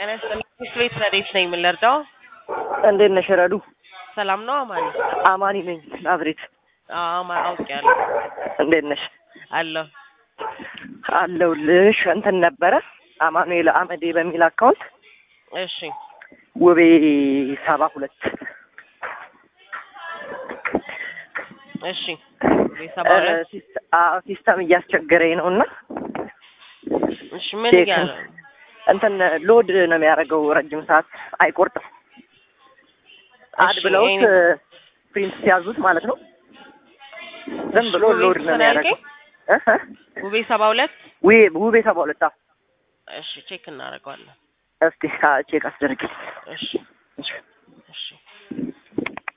ጤና ይስጥልኝ። ትምህርት ቤት ረዴት ነኝ የምንረዳው። እንዴት ነሽ ረዱ? ሰላም ነው አማን? አማኒ ነኝ ናዝሬት። አማ አውቄያለሁ እንዴት ነሽ? አለሁ። አለሁልሽ። እንትን ነበረ አማኑኤል አመዴ በሚል አካውንት እሺ ውቤ ሰባ ሁለት እሺ ቤተሰብ አለ። ሲስተም እያስቸገረኝ ነው እና እሺ ምን ቼክ እያለ እንትን ሎድ ነው የሚያደርገው ረጅም ሰዓት አይቆርጥም። አድ እሺ፣ ብለውት እኔ- ፕሪንት ሲያዙት ማለት ነው ዝም ብሎ ውቤ ሎድ ነው ስንት ነው የሚያደርገው። ያልከኝ? እህ? ውቤ ሰባ ሁለት ውቤ ውቤ ሰባ ሁለት አዎ። እሺ ቼክ እናደርገዋለን። እስቲ ቼክ አስደርግልኝ። እሺ እሺ። እሺ